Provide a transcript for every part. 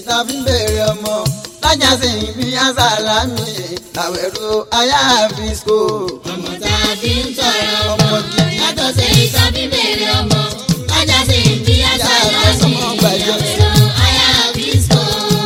tá fi ń béèrè ọmọ lájà sí ibi azalami àwẹ̀rọ aya fisco. ọmọ tá a fi ń tọrọ ọmọ yàtọ̀ sí ìta bí bèrè ọmọ lájà sí ìbí àṣà láti ìyàwó àyà bísọ̀.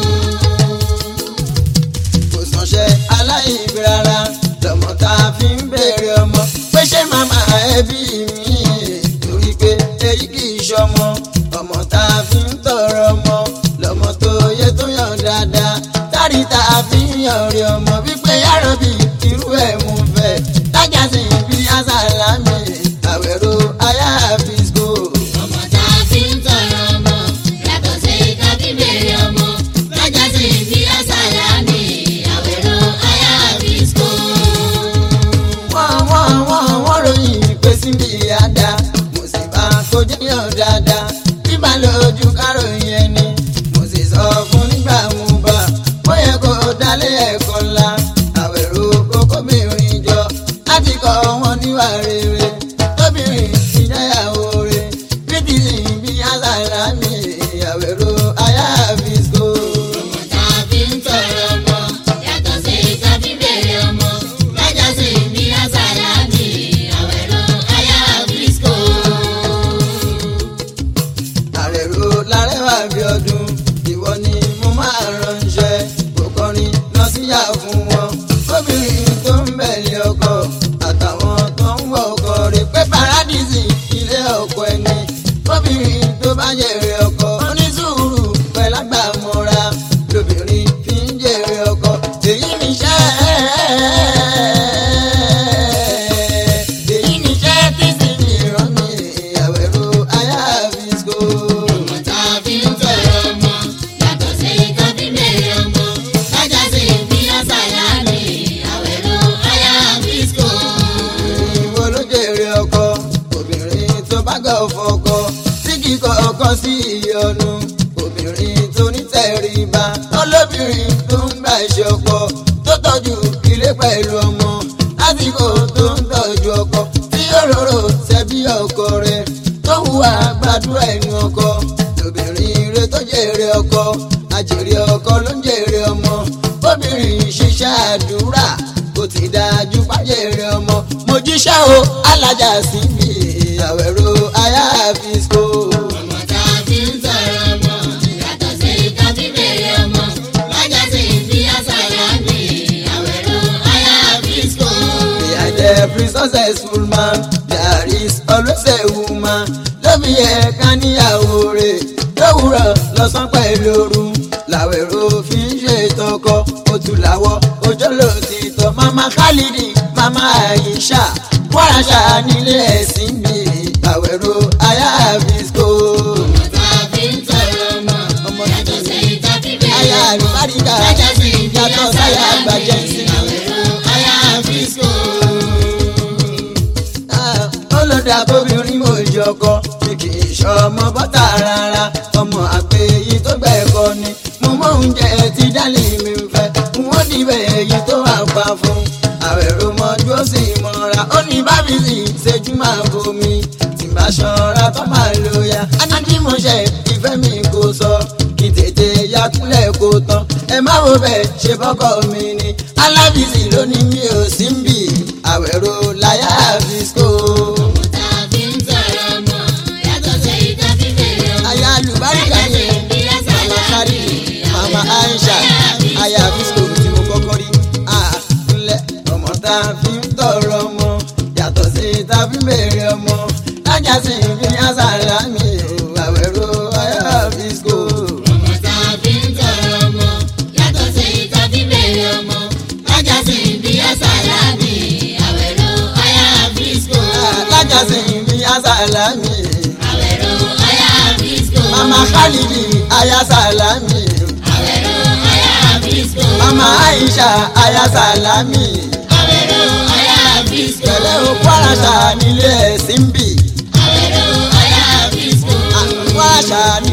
kò sànṣẹ́ aláìbí rárá lọ́mọ tá a fi ń béèrè ọmọ pé ṣé màmá ẹbí mi torí pé èyí kì í ṣọmọ ọmọ tá a fi ń tọrọ ọmọ lọ́mọ tó yẹ tó yàn dáadáa tárí tá a fi ń yàn rí ọmọ wípé yàrá bí irú ẹ̀ mú fẹ́ tájà sí ibi azalami àwẹ̀rọ aya fisco. ọmọ tá a fi ń tọrọ ọmọ yàtọ̀ sí ìta bí bèrè ọmọ lájà sí ìbí àṣà láti ìyàwó àyà bísọ̀. wọ́n wọ́n wọ́n wọ́n ròyìn pé síbi àdá mo sì bá kojú yàn dáadáa bíbá lójú káròyìn ẹni mo sì sọ fún nígbà mú bá ó yẹ kó dálé ẹ̀kọ́ ńlá àwẹ̀rò kókó mìíràn jọ láti kọ́ wọn níwà rere tóbìnrin ti dáyàwó rẹ̀ bídìí bí àṣàlá mi àwẹ̀rò aya fisco. ọmọ tá a fi ń tọrọ ọmọ yàtọ̀ sí ìta bí bèrè ọmọ lájà sí ìbí àṣà láti ìyàwó àyà bísọ̀. àrẹ̀rò lárẹ́wà bí ọdún ìwọ ni mo máa ránṣẹ́ kò kọrin lọ síyà fún wọn obìnrin tó ń bẹ̀lẹ̀ ọkọ àtàwọn tó ń wọ ọkọ rẹ̀ pé paradísì ilé ọkọ ẹni obìnrin tó bá jèrè ọkọ onísùúrù pẹ̀lágbà mọ́ra lóbìnrin fi ń jèrè ọkọ èyí níṣẹ́ èyí níṣẹ́ tí sì fi rán mi àwẹ̀rò aya fisco. ọmọ tá a fi ń tọrọ ọmọ yàtọ̀ sí ìta bí bèrè ọmọ lájà sí ìbí àṣà láti ìyàwó àyà bísọ̀. ìwọ ló jèrè ọkọ obìnrin tó bá gọ̀ fọkọ tí kì í kọ ọkọ sí ìyọnu obìnrin tó ní tẹríba olóbìnrin tó ń gbà ṣe ọkọ tó tọ́jú ilé pẹ̀lú ọmọ lásìkò tó ń tọ́jú ọkọ tí òróró ṣẹbí ọkọ rẹ̀ tó hùwà gbàdúrà ẹnu ọkọ lóbìnrin rẹ̀ tó jèrè ọkọ àjèrè ọkọ ló ń jèrè ọmọ obìnrin ṣiṣẹ́ àdúrà kò ti dájú pàjèrè ọmọ mo jíṣẹ́ o alájà sí mi àwẹ̀rò aya fisco. ọmọ tá a fi ń tọrọ ọmọ yàtọ̀ sí ìta bí bèrè ọmọ lájà sí ìbí àṣà láti ìyàwó àyà bísọ̀. Behind every successful man, there is always a woman. Lóbi ẹ̀ka níyàwó rẹ̀ lówùrọ̀ lọ́sàn pẹ̀lú ooru. Làwẹ̀rọ fi ń ṣe ìtọ́kọ, otu làwọ̀, ojó ló ti tọ́. Mama Khalidi, Mama Aisha, Wàràṣà nílé ẹ̀sìn mi. Àwẹ̀rọ aya fisco. ọmọ tá a fi ń tọrọ ọmọ yàtọ̀ sí ìta bí bèrè Aya ọmọ àlùbáríkà, lájà sí ìbí yàtọ̀ àṣà sáyà láti àgbàjẹ́ sí mi. ìyàwó àyà bísọ̀. Ah, olódà bóbìnrin mo jọkọ mi kì í ṣọmọ bọ́tà rárá ọmọ àgbẹ̀ èyí tó gbà ẹ̀kọ́ ni mo mọ oúnjẹ tí dálì mi ń fẹ́ wọ́n dìbẹ̀ èyí tó wà pa fún àwẹ̀rò mọ́jú ó sì mọ́ra ó ní bábísì ṣẹ́jú máa bomi tí bá ṣọ́ra tó máa lo ya anájímọ̀ṣẹ́ ìfẹ́ mi kò sọ kí tètè ya kúnlẹ̀ kó tán ẹ má wo bẹ́ẹ̀ ṣe bọ́kọ̀ mi ni alábìsì ló ní mi ò sí ń bì àwẹ̀rò láyà fisco. ọmọ tá a fi ń tọrọ ọmọ yàtọ̀ sí ìta bí bèrè ọmọ aya alùbáríkà ni mama kari mama aisha aya fisco tí mo kọ́kọ́ rí àkúnlẹ̀ ọmọ tá a fi ń tọrọ ọmọ yàtọ̀ sí tá a fi ń béèrè ọmọ lájà sí ìfi àṣàlá mi ò àwẹ̀rò aya fisco. ọmọ tá a fi ń tọrọ ọmọ yàtọ̀ sí ìta bí bèrè ọmọ lájà sí ìbí àṣà láti ìyàwó àyà bísọ̀. lájà sí ìfi àṣàlá mi àwẹ̀rọ àyà bísọ̀. mama khalidi aya salami àwẹ̀rọ àyà bísọ̀. mama aisha aya salami àwẹ̀rọ àyà bísọ̀. tẹ̀lé òkú àràṣà nílé ẹ̀sìn bì àwẹ̀rọ àyà bísọ̀. òkú àràṣà